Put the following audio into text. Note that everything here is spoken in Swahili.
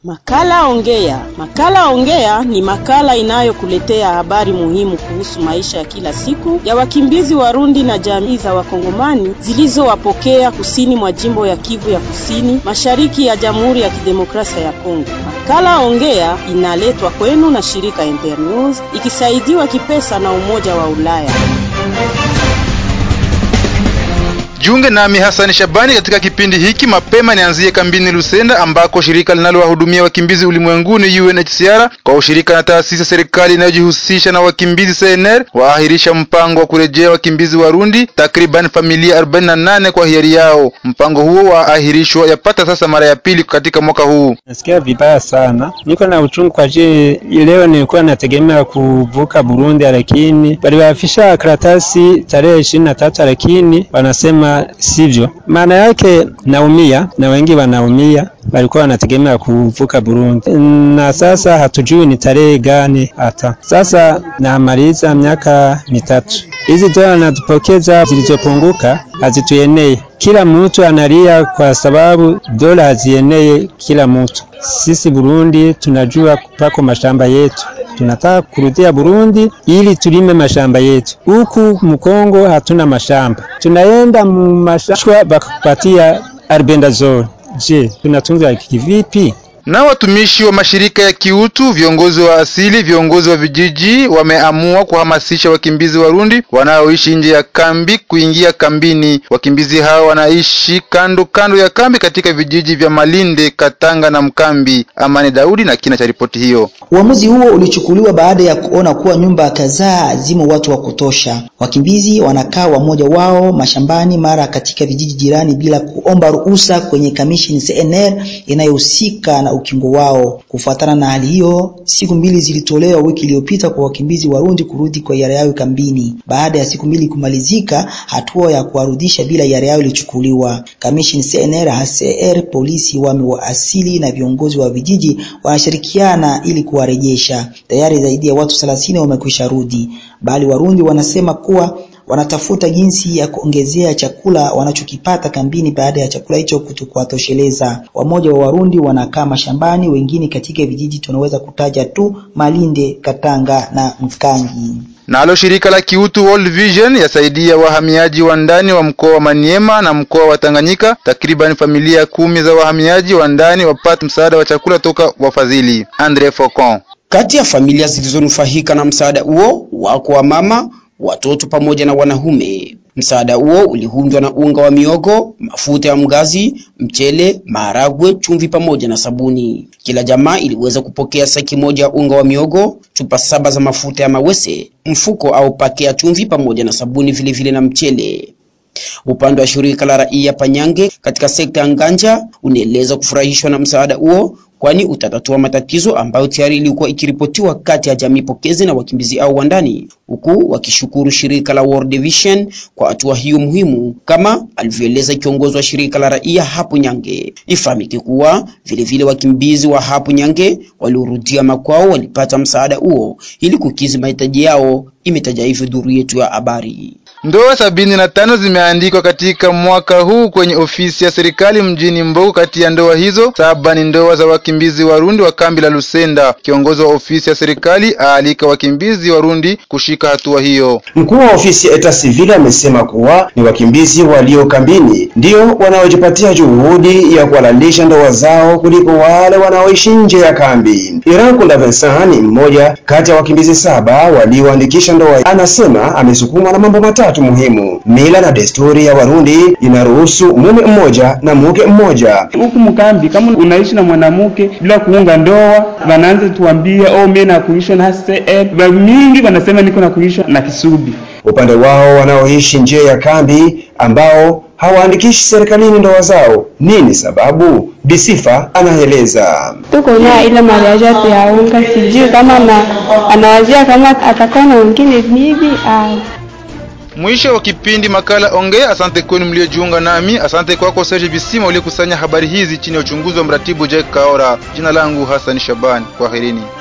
Makala Ongea. Makala Ongea ni makala inayokuletea habari muhimu kuhusu maisha ya kila siku ya wakimbizi Warundi na jamii za Wakongomani zilizowapokea kusini mwa jimbo ya Kivu ya Kusini, mashariki ya Jamhuri ya Kidemokrasia ya Kongo. Makala Ongea inaletwa kwenu na shirika Internews ikisaidiwa kipesa na Umoja wa Ulaya. Jiunge nami Hasani Shabani katika kipindi hiki. Mapema nianzie kambini Lusenda ambako shirika linalowahudumia wakimbizi ulimwenguni UNHCR kwa ushirika na taasisi ya serikali inayojihusisha na wakimbizi CNR waahirisha mpango wa kurejea wakimbizi Warundi takriban familia 48 kwa hiari yao. Mpango huo waahirishwa yapata sasa mara ya pili katika mwaka huu. Nasikia vibaya sana, niko na uchungu kwa je, leo nilikuwa nategemea kuvuka Burundi, lakini waliwafisha karatasi tarehe ishirini na tatu, lakini wanasema sivyo. Maana yake naumia na wengi wanaumia, walikuwa wanategemea kuvuka Burundi, na sasa hatujui ni tarehe gani. Hata sasa namaliza miaka mitatu, hizi dola natupokeza zilizopunguka hazituenei. Kila mtu analia kwa sababu dola hazienei kila mtu. Sisi Burundi tunajua pako mashamba yetu tunataka kurudia Burundi ili tulime mashamba yetu. Huku Mkongo hatuna mashamba, tunaenda mumashamba bakakupatia albendazole. Je, tunatunza kivipi? Na watumishi wa mashirika ya kiutu, viongozi wa asili, viongozi wa vijiji wameamua kuhamasisha wakimbizi Warundi wanaoishi nje ya kambi kuingia kambini. Wakimbizi hao wanaishi kando kando ya kambi katika vijiji vya Malinde, Katanga na Mkambi. Amani Daudi na kina cha ripoti hiyo. Uamuzi huo ulichukuliwa baada ya kuona kuwa nyumba kadhaa zimo watu wa kutosha. Wakimbizi wanakaa wamoja wao mashambani, mara katika vijiji jirani bila kuomba ruhusa kwenye kamishini CNR inayohusika na ukingo wao. Kufuatana na hali hiyo, siku mbili zilitolewa wiki iliyopita kwa wakimbizi Warundi kurudi kwa hiari yao kambini. Baada ya siku mbili kumalizika, hatua ya kuwarudisha bila hiari yao ilichukuliwa. Kamishini CNR, HCR, polisi, wame wa asili na viongozi wa vijiji wanashirikiana ili kuwarejesha. Tayari zaidi ya watu 30 wamekwisha rudi, bali Warundi wanasema kuwa wanatafuta jinsi ya kuongezea chakula wanachokipata kambini baada ya chakula hicho kutokuwatosheleza. Wamoja wa Warundi wanakaa mashambani, wengine katika vijiji tunaweza kutaja tu Malinde, Katanga na Mkangi. Nalo shirika la kiutu World Vision yasaidia wahamiaji wa ndani wa mkoa wa Maniema na mkoa wa Tanganyika. Takriban familia kumi za wahamiaji wa ndani wapata msaada wa chakula toka wafadhili. Andre Faucon. Kati ya familia zilizonufaika na msaada huo wako wa mama watoto pamoja na wanaume. Msaada huo uliundwa na unga wa miogo, mafuta ya mgazi, mchele, maharagwe, chumvi pamoja na sabuni. Kila jamaa iliweza kupokea saki moja ya unga wa miogo, chupa saba za mafuta ya mawese, mfuko au pake ya chumvi pamoja na sabuni vilevile vile na mchele. Upande wa shirika la raia Panyange katika sekta ya Nganja unaeleza kufurahishwa na msaada huo kwani utatatua matatizo ambayo tayari ilikuwa ikiripotiwa kati ya jamii pokezi na wakimbizi au wa ndani, huku wakishukuru shirika la World Vision kwa hatua hiyo muhimu, kama alivyoeleza kiongozi wa shirika la raia hapo Nyange. Ifahamike kuwa vilevile wakimbizi wa hapo Nyange waliorudia makwao walipata msaada huo ili kukizi mahitaji yao, imetaja hivyo duru yetu ya habari. Ndoa sabini na tano zimeandikwa katika mwaka huu kwenye ofisi ya serikali mjini Mbogo. Kati ya ndoa hizo saba ni ndoa za wakimbizi Warundi wa kambi la Lusenda. Kiongozi wa ofisi ya serikali aalika wakimbizi Warundi kushika hatua hiyo. Mkuu wa ofisi ya Eta Civil amesema kuwa ni wakimbizi walio kambini ndio wanaojipatia juhudi ya kuhalalisha ndoa zao kuliko wale wanaoishi nje ya kambi. Irankunda Vincent ni mmoja kati ya wakimbizi saba walioandikisha ndoa. Anasema amesukumwa na mambo matatu muhimu. Mila na desturi ya Warundi inaruhusu mume mmoja na mke mmoja. Huku mkambi kama unaishi na mwanamke bila kuunga ndoa, wanaanza tuambia oh, mimi nakuishwa na HCR. Mingi wanasema niko nakuishwa na Kisubi. Upande wao wanaoishi nje ya kambi ambao hawaandikishi serikalini ndoa zao, nini sababu? Bisifa anaeleza. tuko na ile mariage yaunga, sijui kama na anawazia kama atakuwa na wengine bibi au Mwisho wa kipindi makala Ongea. Asante kwenu mliojiunga nami. Asante kwako Serge Bisima uliokusanya habari hizi chini ya uchunguzi wa mratibu Jack Kaora. Jina langu Hassan Shabani. Kwaherini.